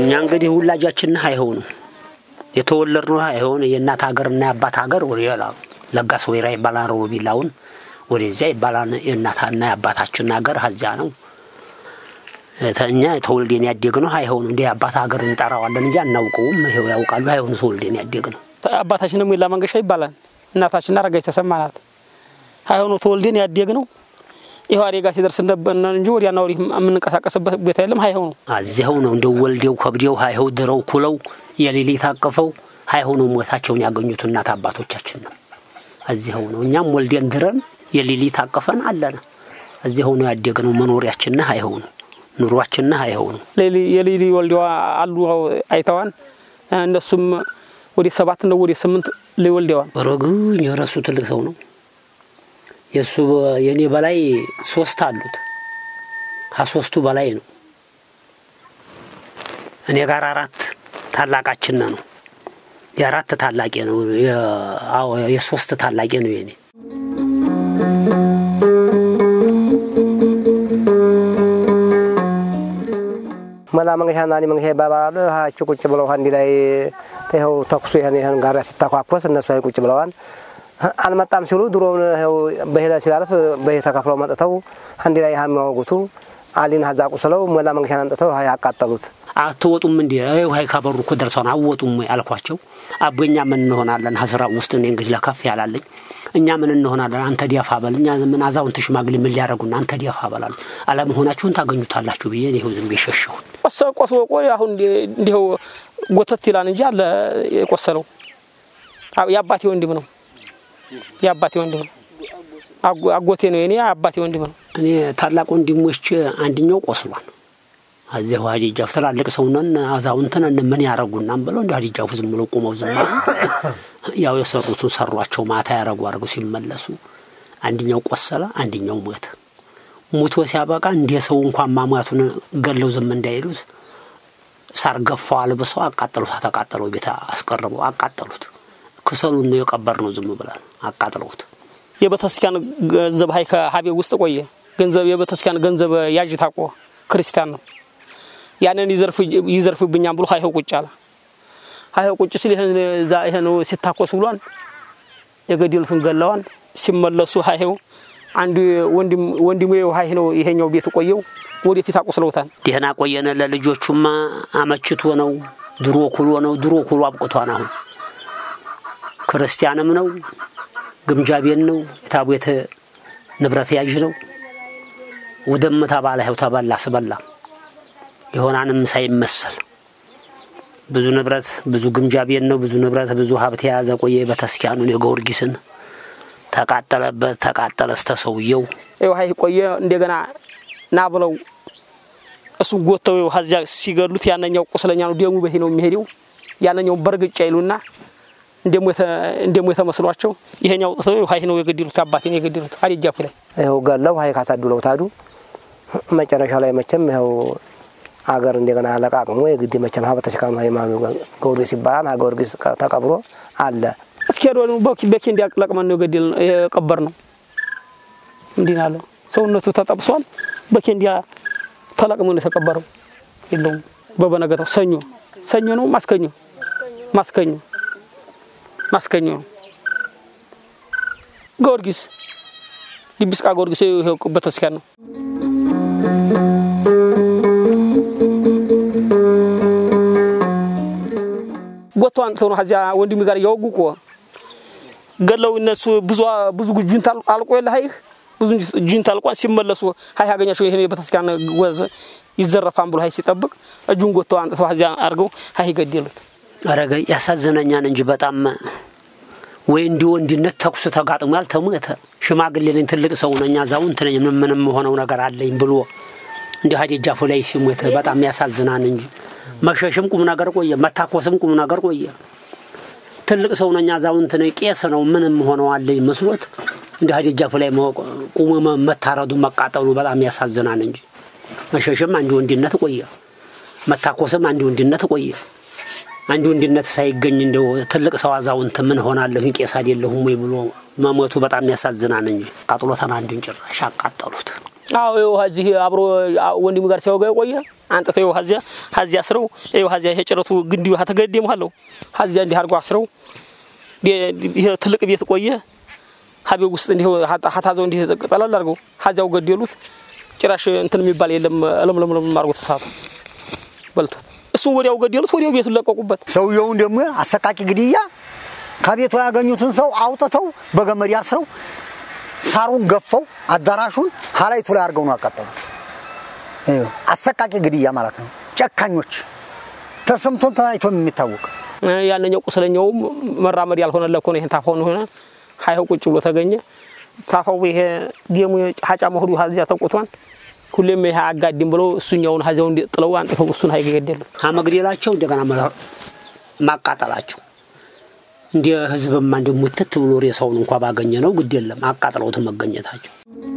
እኛ እንግዲህ ውላጃችን አይሆኑ የተወለድ ነው አይሆን የእናት ሀገርና የአባት ሀገር ወደ ለጋስ ወይራ ይባላል። ሮቢላውን ወደዚያ ይባላል። የእናትና የአባታችን ሀገር ሀዚያ ነው። እኛ ተወልዴን ያደግ ነው አይሆኑ እንዲህ የአባት ሀገር እንጠራዋለን እንጂ አናውቀውም። ይኸው ያውቃሉ። አይሆኑ ተወልዴን ያደግ ነው። አባታችን ደግሞ የላ መንገሻ ይባላል። እናታችን አረጋች ተሰማ ናት። አይሆኑ ተወልዴን ያደግ ነው። ይኸው አደጋ ሲደርስ ነበርና እንጂ ወዲያና ወዲህ የምንንቀሳቀስበት ቦታ የለም። አይሆኑ እዚያው ነው እንደው ወልዴው ከብዴው አይኸው ድረው ኩለው የሌሊት አቅፈው አይሆኑ ሞታቸውን ያገኙት እናት አባቶቻችን ነው። እዚያው ነው እኛም ወልዴን ድረን የሌሊት አቅፈን አለን። እዚያው ነው ያደግነው። መኖሪያችን አይሆኑ ኑሯችን አይሆኑ የሌሊ ወልዴዋ አሉ አይተዋን እነሱም ወደ ሰባት ነው ወደ ስምንት ሊወልዴዋን ረግኝ የረሱ ትልቅ ሰው ነው። የእሱ የእኔ በላይ ሶስት አሉት። ከሶስቱ በላይ ነው። እኔ ጋር አራት ታላቃችን ነው። የአራት ታላቄ ነው። የሶስት ታላቄ ነው የኔ መላ መንገሻና እኔ መንገሻ ይባባላሉ። ሀቸው ቁጭ ብለው አንድ ላይ ይኸው ተኩሱ ይህን ይህን ጋር ሲተኳኮስ እነሱ ላይ ቁጭ ብለዋል። አልመጣም ሲሉ ድሮውን በሄደ ሲላልፍ በሄ ተከፍለው መጥተው አንድ ላይ የሚያወጉቱ አሊን ሀዛ ቁስለው መላ መንገሻን አንጥተው ያቃጠሉት። አትወጡም እንዲ ውሀይ ካበሩ እኮ ደርሰውን አወጡም ወይ አልኳቸው። አቦኛ ምን እንሆናለን? ሀስራ ውስጥ እኔ እንግዲህ ለከፍ ያላለኝ እኛ ምን እንሆናለን? አንተ ዲያፋ በል እኛ ምን አዛውንት ሽማግሌ ምን ሊያደርጉና አንተ ዲያፋ በላሉ አለመሆናችሁን ታገኙታላችሁ ብዬ ይኸው ዝም የሸሸሁት ቆስሎ ቆይ አሁን እንዲው ጎተት ይላል እንጂ አለ የቆሰለው የአባቴ ወንድም ነው። የአባቴ ወንድም ነው። አጎቴ ነው የኔ አባቴ ወንድም ነው። እኔ ታላቅ ወንድሞች አንድኛው ቆስሏል። እዚህ ሀዲጃፍ ትላልቅ ሰውነን አዛውንትን ምን ያረጉናም ብለው እንደ ሀዲጃፉ ዝም ብሎ ቁመው ዝም ያው የሰሩትን ሰሯቸው። ማታ ያረጉ አድርገው ሲመለሱ አንድኛው ቆሰለ፣ አንድኛው ሞተ። ሙቶ ሲያበቃ እንደ ሰው እንኳን ማሟቱን ገለው ዝም እንዳይሉት ሳር ገፋው አልብሰው አቃጠሉት። ተቃጠለው ቤት አስቀርበው አቃጠሉት። ክሰሉን ነው የቀበር ነው ዝም ብለን አቃጥለውት። የቤተክርስቲያን ገንዘብ ሀይ ከሀቤ ውስጥ ቆየ ገንዘብ የቤተክርስቲያን ገንዘብ ያዥ ታቆ ክርስቲያን ነው። ያንን ይዘርፉብኛም ብሎ ሀይኸው ቁጭ አለ። ሀይኸው ቁጭ ሲል ይሄን ሲታኮስ ብሏን የገደሉትን ገለዋን ሲመለሱ ሀይኸው አንዱ ወንድሙ ሀይ ነው ይሄኛው ቤት ቆየው ወደፊት አቆስለውታል። ደህና ቆየነ። ለልጆቹማ አመችቶ ነው ድሮ ኩሎ ነው ድሮ ኩሎ አብቅቷን አሁን ክርስቲያንም ነው ግምጃ ቤት ነው የታቦት ንብረት ያዥ ነው። ውድም ተባለ ይኸው ተበላ ስበላ የሆናንም ሳይመሰል ብዙ ንብረት ብዙ ግምጃ ቤት ነው ብዙ ንብረት ብዙ ሀብት የያዘ ቆየ። ቤተክርስቲያኑን የጊዮርጊስን ተቃጠለበት ተቃጠለ እስተ ሰውየው ይኸው ሀይ ቆየ። እንደገና ና ብለው እሱን ጎተው ይኸው ሀዚያ ሲገሉት ያነኛው ቁስለኛ ነው ደሙ በሄ ነው የሚሄደው። ያነኛው በርግጫ ይሉና እንደሞ የተመስሏቸው ይሄኛው ጥተው ሀይ ነው የገደሉት። አባቴን የገደሉት አዲጃፉ ላይ ይኸው ገለው ሀይ ካሳዱለው ታዱ መጨረሻ ላይ መቼም ይኸው አገር እንደገና አለቃቅሞ የግድ መቼም ሀበ ተሽካሚ ሃይማኖ ጊዮርጊስ ይባላል። ጊዮርጊስ ተቀብሮ አለ እስኪ ሄዶ በኬ እንዲያቅለቅመን ነው የገደል የቀበር ነው። እንዲህ አለው ሰውነቱ ተጠብሷል። በኬ እንዲያ ተለቅሞ ነው የተቀበረው። የለውም በበነገታው ሰኞ ሰኞ ነው ማስከኞ ማስከኞ ማስከኞ ነው ጊዮርጊስ ዲቢስቃ ጊዮርጊስ ይሄው ቤተክርስቲያን ነው። ጎቶ አንጥተው ነው ከዚያ ወንድሜ ጋር እያወጉ እኮ ገለው እነሱ ብዙ ብዙ ጁንታ አልቆ የለ ሀይህ ብዙ ጁንታ አልቋን ሲመለሱ ሀይ ያገኛቸው ይሄን የቤተክርስቲያን ወዝ ይዘረፋን ብሎ ሀይ ሲጠብቅ እጁን ጎቶ አንጥተው ከዚያ አድርገው ሀይ ገደሉት። አረገ ያሳዝነኛን እንጂ በጣም ወይ እንዲህ ወንድነት ተኩስ ተጋጥሟል። ተሞተ ሽማግሌ ነኝ ትልቅ ሰው ነኝ አዛውንት ነኝ ምን ምንም ሆነው ነገር አለኝ ብሎ እንዲህ ሀዲጃፉ ላይ ሲሞት በጣም ያሳዝናን እንጂ መሸሽም ቁም ነገር ቆየ፣ መታኮስም ቁም ነገር ቆየ። ትልቅ ሰው ነኝ አዛውንት ነኝ ቄስ ነው ምንም ሆነው አለኝ መስሎት እንዲህ ሀዲጃፉ ላይ ቁሞ መታረዱ መቃጠሉ በጣም ያሳዝናን እንጂ መሸሽም አንድ ወንድነት ቆየ፣ መታኮስም አንድ ወንድነት ቆየ። አንድ ወንድነት ሳይገኝ እንደው ትልቅ ሰው አዛውንት ምን ሆናለሁ ቄስ አይደለሁም ወይ ብሎ መሞቱ በጣም ያሳዝናን እንጂ ቃጥሎተን አንዱን ጭራሽ አቃጠሉት። አዎ ይኸው እዚህ አብሮ ወንድሙ ጋር ሲያወጋ የቆየ አንጥተው ይኸው ሀዚያ ሀዚያ አስረው ይኸው ሀዚያ ይሄ ጭረቱ ግንዲ ውሃ ተገደሙ አለው ሀዚያ እንዲህ አድርገው አስረው ይሄ ትልቅ ቤት ቆየ ሀቤ ውስጥ እንዲህ ሀታዘው እንዲህ ጠለል አድርገው ሀዚያው ገደሉት። ጭራሽ እንትን የሚባል የለም ለምለምለም አድርጎ ተሳቱ በልቶት እሱን ወዲያው ገደሉት። ወዲያው ቤቱን ለቀቁበት። ሰውየውን ደግሞ አሰቃቂ ግድያ ከቤቱ ያገኙትን ሰው አውጥተው በገመድ አስረው ሳሩን ገፈው አዳራሹን ሀላይቱ ላይ አድርገው ነው ያቃጠሉት። ይኸው አሰቃቂ ግድያ ማለት ነው። ጨካኞች ተሰምቶን ተናይቶም የሚታወቅ ያንኛው ቁስለኛውም መራመድ ያልሆነ ለኮ ነው። ይሄን ታፋውን ሆነ ሀይው ቁጭ ብሎ ተገኘ። ታፋው ይሄ ደሙ ሀጫ መሆዱ ሀዚያ ተቆቷን ሁሌም ይሄ አጋድም ብለው እሱኛውን ሀዚያው ጥለው አንጥተው እሱን ሀይ ገደሉ። መግደላቸው እንደገና ማቃጠላቸው እንደ ህዝብማ እንደ ሙትት ብሎ ሬሳውን እንኳ ባገኘ ነው ግድ የለም አቃጥለውት መገኘታቸው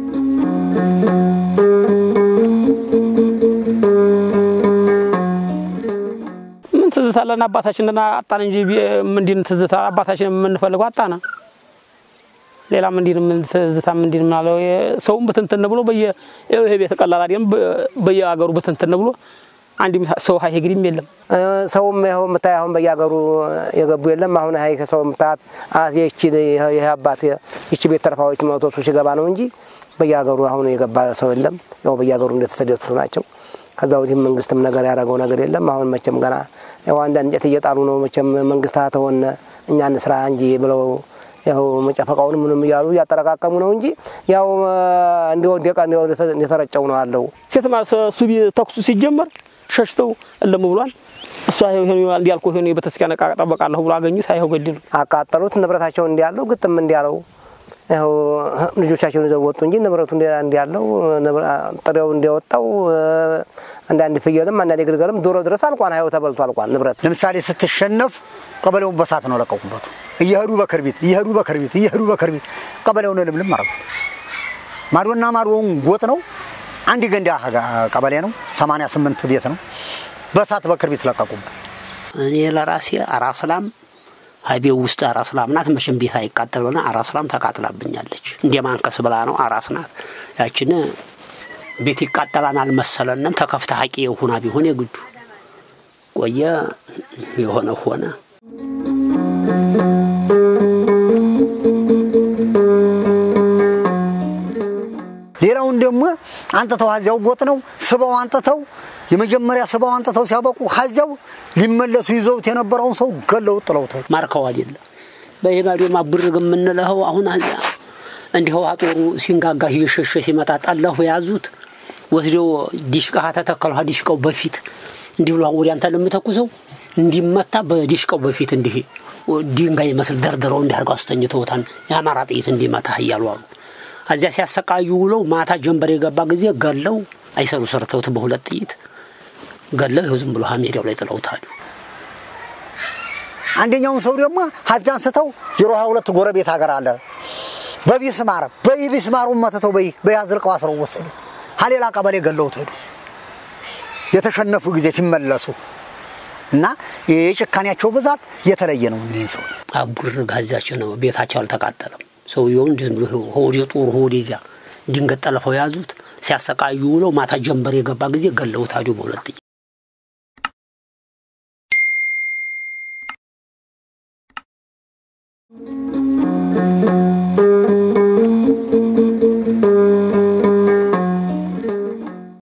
ምን ትዝታ አለን? አባታችንን አጣን እንጂ ምንድን ትዝታ አባታችን የምንፈልገው አጣና ሌላ ምንድን ምን ትዝታ ምንድን ምናለው ሰውም ብትንትን ብሎ በየ ይሄ ቤት ቀላል አይደለም። በየሀገሩ ብትንትን ብሎ አንድ ሰው ሀይ ግድም የለም። ሰውም ይኸው የምታይ አሁን በየሀገሩ የገቡ የለም። አሁን ሀይ ከሰው የምታያት ይቺ ይህ አባት ይቺ ቤት ተረፋዎች መቶ እሱ ሲገባ ነው እንጂ በየሀገሩ አሁን የገባ ሰው የለም። ያው በየሀገሩ እንደተሰደቱ ናቸው። ከዛ ወዲህም መንግስትም ነገር ያደረገው ነገር የለም። አሁን መቼም ገና ያው አንዳንድ እንጨት እየጣሉ ነው። መቼም መንግስት ተሆነ እኛ እንስራ እንጂ ብለው ያው መጨፈቃውን ምንም እያሉ እያጠረቃቀሙ ነው እንጂ ያው እንዲወደቀ እንደተረጨው ነው አለው። ሴት እሱ ተኩሱ ሲጀመር ሸሽተው እለም ብሏል። እሷ እንዲያልኩ ሆ ቤተክርስቲያን ዕቃ ጠበቃለሁ ብሎ አገኙት። አይኸው ገደሉ፣ አቃጠሉት። ንብረታቸውን እንዲያለው ግጥም እንዲያለው ያው ልጆቻቸውን ይዘው ወጡ እንጂ ንብረቱ እንዲያለው ጥሬው እንዲወጣው አንዳንድ ፍየልም አንዳንድ ግልገልም ዶሮ ድረስ አልቋን ሀይው ተበልቶ አልቋን ንብረት ለምሳሌ ስትሸነፍ ቀበሌውን በሳት ነው ለቀቁበት። እየሄዱ በክርቢት እየሄዱ በክርቢት እየሄዱ በክርቢት ቀበሌውን ልምልም አረጉት። ማዶና ማዶውን ጎጥ ነው። አንድ ገንዳ ቀበሌ ነው። 88 ቤት ነው። በሳት በክርቢት ለቀቁበት። እኔ ለራሴ አራስላም ሀይቤው ውስጥ አራስላም ናት። መቼም ቤት አይቃጠል ብለና አራስላም ተቃጥላብኛለች። እንደ ማንከስ ብላ ነው አራስ ናት። ያችን ቤት ይቃጠላን አልመሰለንም። ተከፍተ ሀቂ የሆና ቢሆን የግዱ ቆየ የሆነ ሆነ። ሌላውን ደግሞ አንጥተው ሀዚያው ጎጥ ነው ስበው አንጥተው የመጀመሪያ ስበው አንጥተው ሲያበቁ ሀዚያው ሊመለሱ ይዘውት የነበረውን ሰው ገለው ጥለውታል። ማርከው አይደለም በይባዶ ማብርግ የምንለው አሁን እንዲሁ አጦሩ ሲንጋጋ እየሸሸ ሲመጣ ጠለፉ የያዙት ወስደው ዲሽቃ ተተከሉ። ዲሽቃው በፊት እንዲህ ብሎ ወዲያ አንተ ለምተኩሰው እንዲመታ በዲሽቃው በፊት እንዲህ ድንጋይ መስል ደርድረው እንዲያርገው አስተኝተውታል። የአማራ ጥይት እንዲመታ እያሉ አሉ። እዚያ ሲያሰቃዩ ውለው ማታ ጀንበር የገባ ጊዜ ገለው አይሰሩ ሰርተውት በሁለት ጥይት ገለው ይኸው ዝም ብሎ ሜዳው ላይ ጥለውታሉ። አንደኛውን ሰው ደግሞ ሀዚ አንስተው ዜሮ ሀያ ሁለት ጎረቤት ሀገር አለ በቢስማር በቢስማሩን መትተው በያዝልቀው አስረው ወሰዱ። ሀሌላ ቀበሌ ገለውት ሄዱ። የተሸነፉ ጊዜ ሲመለሱ እና የጭካኔያቸው ብዛት የተለየ ነው። እኒህን ሰው አቡር ጋዛቸው ነው ቤታቸው አልተቃጠለም። ሰውየውን እንዲህ ብሎ ሆዴ ጦር ሆዴ እዚያ ድንገት ጠለፈው ያዙት። ሲያሰቃዩ ውለው ማታ ጀንበር የገባ ጊዜ ገለውታሉ በሁለት